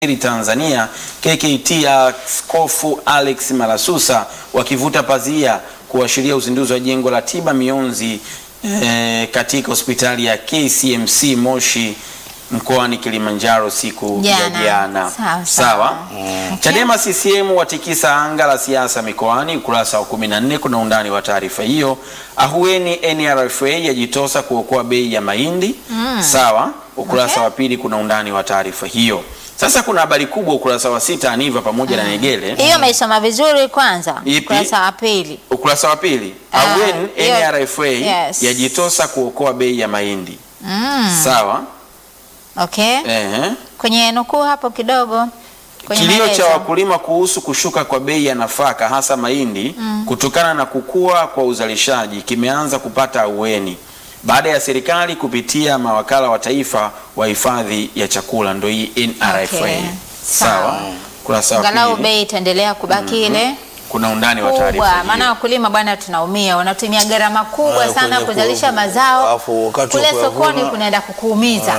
Tanzania KKT Askofu Alex Malasusa wakivuta pazia kuashiria uzinduzi wa jengo la tiba mionzi eh, katika hospitali ya KCMC Moshi mkoani Kilimanjaro siku ya Jana. jana. Sawa, sawa. Sawa. Okay. Chadema CCM watikisa anga la siasa mikoani, ukurasa wa 14 kuna undani wa taarifa hiyo. Ahueni NRFA yajitosa kuokoa bei ya mahindi. Sawa. Ukurasa Okay. wa pili kuna undani wa taarifa hiyo. Sasa kuna habari kubwa ukurasa wa sita Aniva pamoja na Negele. Hiyo umeisoma vizuri kwanza. Ipi? Ukurasa wa pili. Ukurasa wa pili Ah, Ahueni hiyo- NRFA yes. yajitosa kuokoa bei ya mahindi. Mm. Sawa. Okay. Ehe. Kwenye nukuu hapo kidogo. Kwenye Kilio cha maelezo. wakulima kuhusu kushuka kwa bei ya nafaka hasa mahindi kutokana na kukua kwa uzalishaji kimeanza kupata ahueni baada ya serikali kupitia mawakala wa taifa wa hifadhi ya chakula ndo hii NRFA. Okay. Sawa. Sawa. Kurasa wa Angalau pili bei itaendelea kubaki ile kuna undani wa taarifa kubwa, maana hiyo. wakulima bwana, tunaumia, wanatumia gharama kubwa Ah, sana kwenye kuzalisha ku- mazao, alafu wakati wa kule kuyavuna- sokoni kunaenda kukuumiza,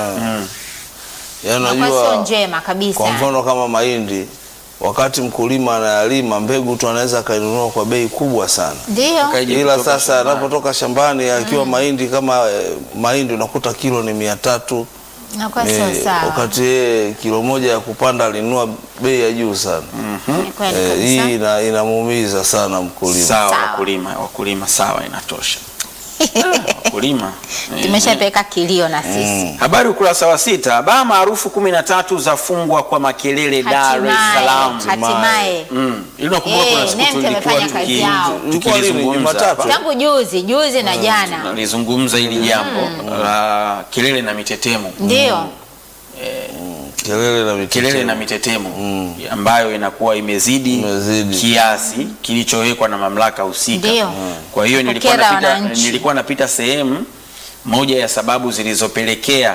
Yaani inakuwa sio unajua njema kabisa. kwa mfano kama mahindi wakati mkulima anayalima mbegu tu anaweza akainunua kwa bei kubwa sana Ndio Kaije ila kutoka sasa shambani. anapotoka shambani akiwa mahindi kama eh, mahindi unakuta kilo ni mia tatu inakuwa eh, sio sawa. wakati yeye kilo moja ya kupanda alinunua bei ya juu sana Ni kweli eh, kabisa. hii ina, inamuumiza sana mkulima Sawa, Sawa. wakulima wakulima, sawa, inatosha. Ah, wakulima eh, Tumeshapeka kilio na sisi. Habari ukurasa wa sita. Baa maarufu kumi na tatu zafungwa kwa makelele Dar es Salaam. Hatimaye, hatimaye. Mm. Ili nakumbuka kuna Eh, siku NEMC tulikuwa wamefanya kazi yao. Ilikuwa lini? tukilizungumza Jumatatu? hapa. Tangu juzi juzi na jana Nalizungumza hili jambo la kelele na mitetemo. ndio kelele na mitetemo. Kelele na mitetemo ambayo inakuwa imezidi, Imezidi. kiasi kilichowekwa na mamlaka husika. Ndio. Kwa hiyo nilikuwa Kukera napita, wananchi. nilikuwa napita sehemu moja ya sababu zilizopelekea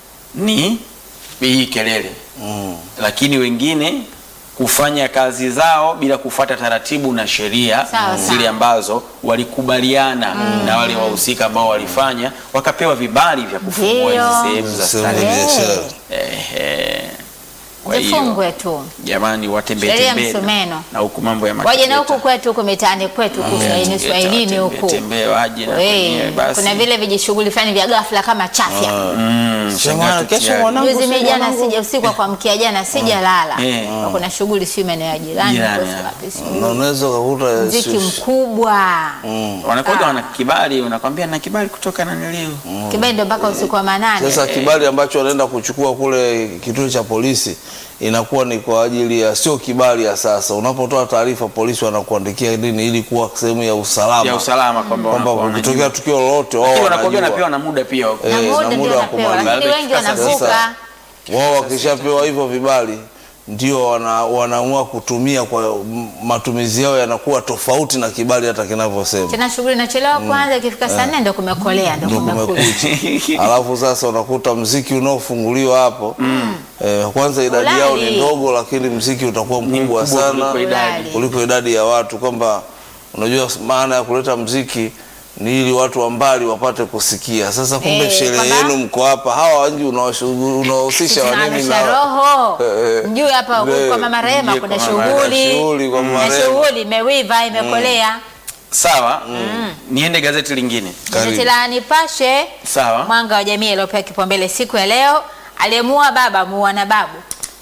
ni hii kelele Mm. lakini wengine kufanya kazi zao bila kufuata taratibu na sheria Sawa, zile sawa. ambazo walikubaliana na wale wahusika ambao walifanya wakapewa vibali vya kufungua Ndio. hizi sehemu za Sehemu za starehe. biashara. Ehe. Kwa hiyo zifungwe tu, jamani, watembee Sheria tembee na- msumeno. na huku mambo ya waje na huku makileta. kwetu huku mitaani kwetu huku Swahilini Swahilini huku tembee waje na We, kwenyewe basi. kuna vile vijishughuli fulani vya ghafla kama chafya. Mm, Sema, shangaa kesho tutiari. mwanangu, Juzi mimi si jana mwanangu. sija usiku wa kuamkia jana sijalala. Eh. Kwa Kuna shughuli si maeneo ya jirani Jirani, huko, si ya. wapi, si Na unaweza ukakuta muziki si- mkubwa wanakuwaga Ah. wana kibali, unakwambia na kibali kutoka na nilio kibali ndio mpaka usiku wa manane. Sasa kibali ambacho wanaenda kuchukua kule kituo cha polisi inakuwa ni kwa ajili ya sio kibali ya sasa. Unapotoa taarifa, polisi wanakuandikia nini ili kuwa sehemu ya usalama, ya usalama kwamba kwamba wanakuwa ukitokea wanajua. tukio lolote wao Lakini wanakuwa wanajua. wanapewa na muda pia wa- na Eh, muda na ndio muda wa wanapewa, kumaliza. lakini wengi Sasa- wanavuka. Wao wakishapewa hivyo vibali ndio wana, wanaamua kutumia kwa m- matumizi yao yanakuwa tofauti na kibali hata kinavyosema. Tena shughuli inachelewa kwanza, ikifika saa nne ndio kumekolea, ndio Ndio kumekucha. kumekucha. Alafu sasa unakuta mziki unaofunguliwa hapo eh, kwanza idadi yao ni Ulali. ndogo, lakini mziki utakuwa mkubwa mkubwa sana kuliko idadi. Ulali. kuliko idadi ya watu, kwamba unajua maana ya kuleta mziki ni ili watu wa mbali wapate kusikia. Sasa kumbe Eh, sherehe kwamba- yenu mko hapa, hawa wanji unawashugu- unawahusisha wanini Tunaamsha na roho Eh, eh. mjue hapa Eh, kwa mama Rehema mjue kuna kwa mama shughuli shughuli kwa mama na Rehema. shughuli imewiva imekolea. Sawa, niende gazeti lingine. Karibu. Gazeti la Nipashe Sawa. mwanga wa jamii iliyopewa kipaumbele siku ya leo, aliyemua baba muua na babu,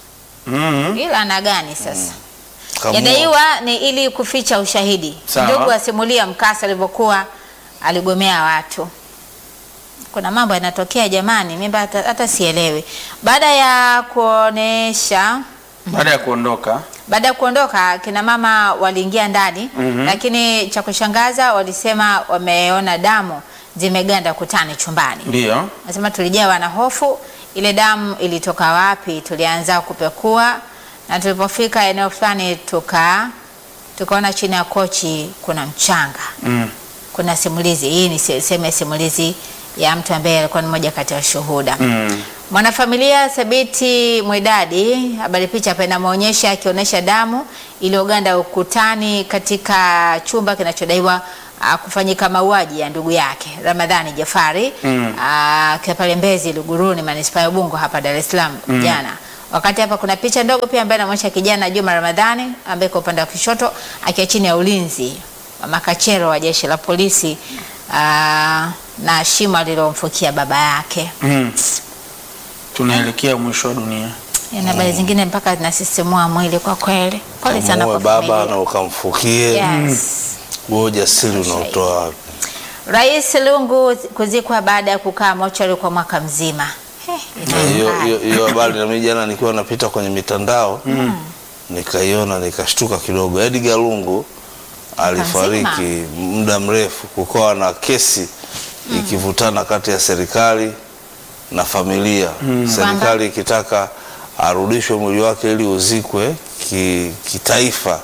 Mhm. ila ana gani sasa? Kamua. Yadaiwa ni ili kuficha ushahidi. Sawa. Ndugu asimulia mkasa alivyokuwa aligomea watu. Kuna mambo yanatokea jamani, mimi hata, hata sielewi. Baada ya kuonesha Baada ya kuondoka baada ya kuondoka kina mama waliingia ndani lakini cha kushangaza walisema wameona damu zimeganda kutani chumbani. ndio Nasema tulijawa na hofu, ile damu ilitoka wapi? Tulianza kupekua na tulipofika eneo fulani tuka tukaona chini ya kochi kuna mchanga, mm. kuna simulizi. Hii ni se- sehemu ya simulizi ya mtu ambaye alikuwa ni mmoja kati ya washuhuda. Mm. Mwanafamilia Thabiti Mwidadi, habari picha hapa inamwonyesha akionyesha damu iliyoganda ukutani katika chumba kinachodaiwa ah, kufanyika mauaji ya ndugu yake Ramadhani Jafari Mm. ah, akiwa pale Mbezi Luguruni, manispaa ya Ubungo hapa Dar es Salaam jana. Wakati hapa kuna picha ndogo pia ambayo inaonyesha kijana Juma Ramadhani ambaye kwa upande wa kushoto akiwa chini ya ulinzi wa makachero wa jeshi la polisi aa, na shimo alilomfukia baba yake. Mm. Tunaelekea mwisho wa dunia. Na habari zingine mpaka zinasisimua mwili kwa kweli. Pole sana Muue kwa baba familia. na ukamfukie Yes. huo ujasiri unaotoa wapi? Rais Lungu kuzikwa baada ya kukaa mochari kwa mwaka mzima. He, hiyo inakaa. hiyo- hiyo habari na mimi jana nikiwa napita kwenye mitandao nikaiona nikashtuka kidogo. Edgar Lungu alifariki muda mrefu, kukawa na kesi ikivutana kati ya serikali na familia, serikali ikitaka arudishwe mwili wake ili uzikwe ki, kitaifa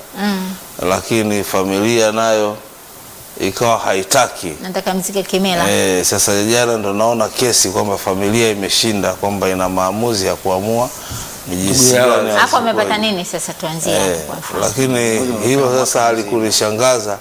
lakini familia nayo ikawa haitaki. Nataka mzike kimila. Eh, sasa jana ndo naona kesi kwamba familia imeshinda kwamba ina maamuzi ya kuamua ni jinsi Ndugu yao. gani Hapo azikwe. amepata nini sasa tuanzie Eh, hapo kwa mfano. lakini hilo sasa halikunishangaza.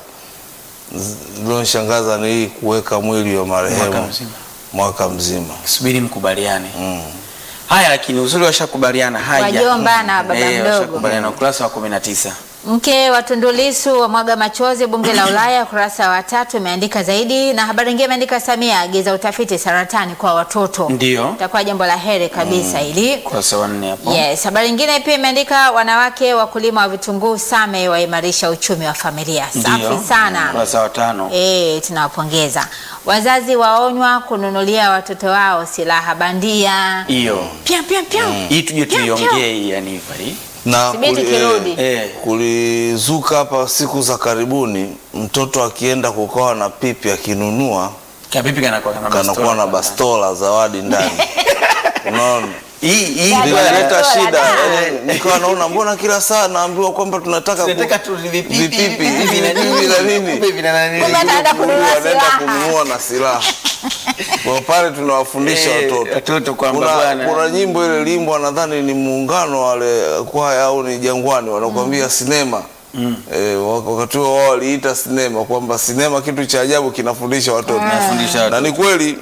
Lilonishangaza ni hii kuweka mwili wa Mwaka marehemu mzima. mwaka mzima. Subiri mkubaliane. Mm. Haya, lakini uzuri washakubaliana. Haya. Wajomba na baba Eh, mdogo. washakubaliana ukurasa wa 19. Mke wa Tundu Lissu wa mwaga machozi bunge la Ulaya, ukurasa wa tatu imeandika zaidi, na habari nyingine imeandika Samia agiza utafiti saratani kwa watoto. Ndio. Itakuwa jambo la heri kabisa hili. Ukurasa wa 4 hapo. Yes, habari nyingine pia imeandika wanawake wakulima wa vitunguu Same waimarisha uchumi wa familia. Ndio. Safi sana. Ukurasa wa 5. Eh, tunawapongeza. Wazazi waonywa kununulia watoto wao silaha bandia. Hiyo. Pia pia pia. Hii tuje Pia, pia. tuiongee hii yani hii. Na Subiri kuli- tukirudi. eh, Eh. kulizuka hapa siku za karibuni, mtoto akienda kukawa na pipi akinunua Kapipi kanakuwa kana kanakuwa na bastola zawadi ndani. Unaona? Hii hii Yaani kwa- Bastola, Inaleta shida. da. Eh, Nikawa naona mbona kila saa naambiwa kwamba tunataka ku- tunataka tu vipipi vipipi hivi na hivi na nini. Hivi na nini. Kumbe anaenda kununua Wanaenda silaha. kununua na silaha. Kwa pale tunawafundisha Eh, watoto. watoto kwamba Kuna, bwana. kuna nyimbo ile limbo nadhani ni muungano wale kwaya au ni Jangwani wanakuambia sinema. Eh, wak- wakati huo wao waliita sinema kwamba sinema kitu cha ajabu kinafundisha watoto. Nafundisha Na watoto. ni kweli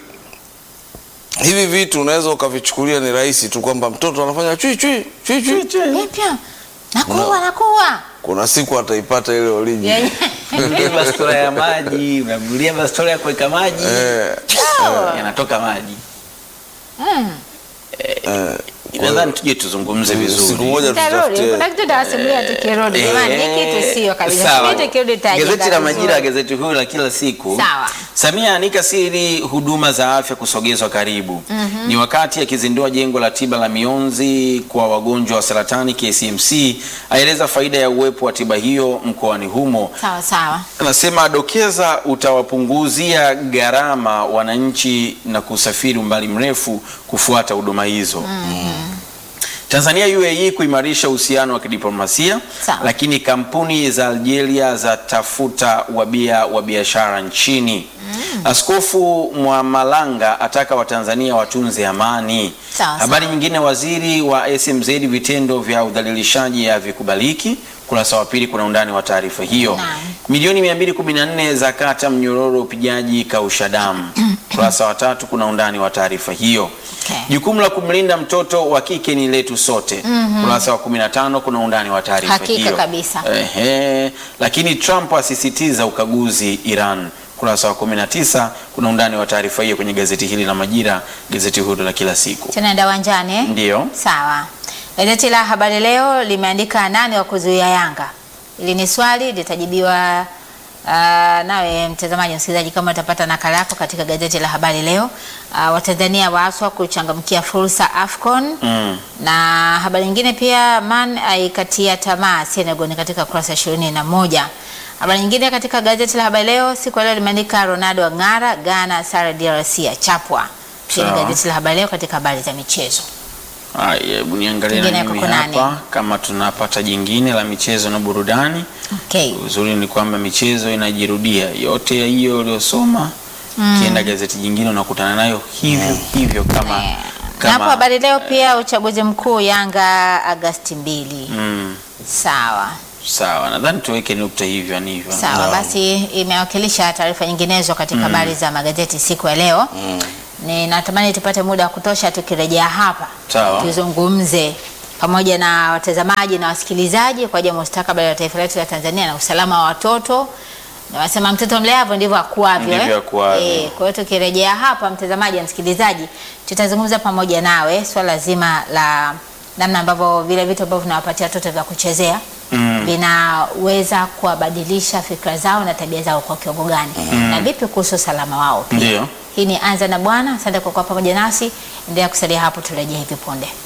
hivi vitu unaweza ukavichukulia ni rahisi tu kwamba mtoto anafanya chui chui chui chui. Pia pia. Nakuwa nakuwa. Kuna siku ataipata ile origin. Yenye- Ile bastola ya maji, unagulia bastola ya kuweka maji. Eh, Yanatoka maji. Mm. eh, Nadhani tuje tuzungumze vizuri. siku moja Nitarudi. tutafutie Kuna kitu tawasimulia tukirudi. Jamani, hii kitu sio kabisa. Sawa. Subiri tukirudi tutajenga Gazeti la vizuri. Majira, gazeti huru la kila siku. Sawa. Samia anika siri huduma za afya kusogezwa karibu. Ni wakati akizindua jengo la tiba la mionzi kwa wagonjwa wa saratani KCMC, aeleza faida ya uwepo wa tiba hiyo mkoani humo. Sawa sawa. Anasema adokeza utawapunguzia gharama wananchi na kusafiri umbali mrefu kufuata huduma hizo. Tanzania UAE kuimarisha uhusiano wa kidiplomasia, Sawa. lakini kampuni za Algeria zatafuta wabia wa biashara nchini. Askofu Mwamalanga ataka Watanzania watunze amani. Sawa, Habari nyingine, waziri wa SMZ, vitendo vya udhalilishaji havikubaliki. Kurasa wa pili kuna undani wa taarifa hiyo. Naam. Milioni 214 za kata mnyororo upigaji kausha damu. Kurasa wa tatu kuna undani wa taarifa hiyo. Okay. Jukumu la kumlinda mtoto wa kike ni letu sote. Kurasa wa 15 kuna undani wa taarifa Hakika hiyo. kabisa. Ehe. Lakini Trump asisitiza ukaguzi Iran. Kurasa wa 19 kuna undani wa taarifa hiyo kwenye gazeti hili la Majira, gazeti huru la kila siku. Tunaenda uwanjani. eh? Ndiyo. Sawa. Gazeti la Habari Leo limeandika nani wa kuzuia Yanga. Hili ni swali litajibiwa uh, nawe mtazamaji, msikilizaji, kama utapata nakala yako katika gazeti la Habari Leo. Uh, Watanzania waaswa kuchangamkia fursa AFCON Mm. na habari nyingine pia, Man aikatia tamaa Senegal ni katika kurasa ishirini na moja. Habari nyingine katika gazeti la Habari Leo siku ya leo limeandika Ronaldo ang'ara, Ghana sare DRC achapwa. Hili ni Sawa. gazeti la Habari Leo katika habari za michezo. Haya, hebu niangalie Kingine na mimi kuko nani? hapa kama tunapata jingine la michezo na burudani. Okay. Uzuri ni kwamba michezo inajirudia yote ya hiyo uliosoma. Ukienda gazeti jingine unakutana nayo hivyo hivyo kama Na kama hapo Habari Leo pia uchaguzi mkuu Yanga Agasti mbili. mm, Sawa. sawa, nadhani tuweke nukta hivyo ni hivyo. Sawa, basi imewakilisha taarifa nyinginezo katika habari za magazeti siku ya leo. Ni natamani tupate muda wa kutosha tukirejea hapa Sawa. tuzungumze pamoja na watazamaji na wasikilizaji kwa ajili ya mustakabali wa taifa letu la Tanzania na usalama wa watoto. Na wasema mtoto mleavyo ndivyo akuavyo. Ndivyo akuavyo. Eh, kwa hiyo tukirejea hapa, mtazamaji na msikilizaji, tutazungumza pamoja nawe swala zima la namna ambavyo vile vitu ambavyo tunawapatia watoto vya kuchezea vinaweza kuwabadilisha fikra zao na tabia zao kwa kiwango gani, na vipi kuhusu usalama wao pia. Ndio. Hii ni Anza na Bwana. Asante kwa kuwa pamoja nasi, endelea kusalia hapo, turejee hivi punde.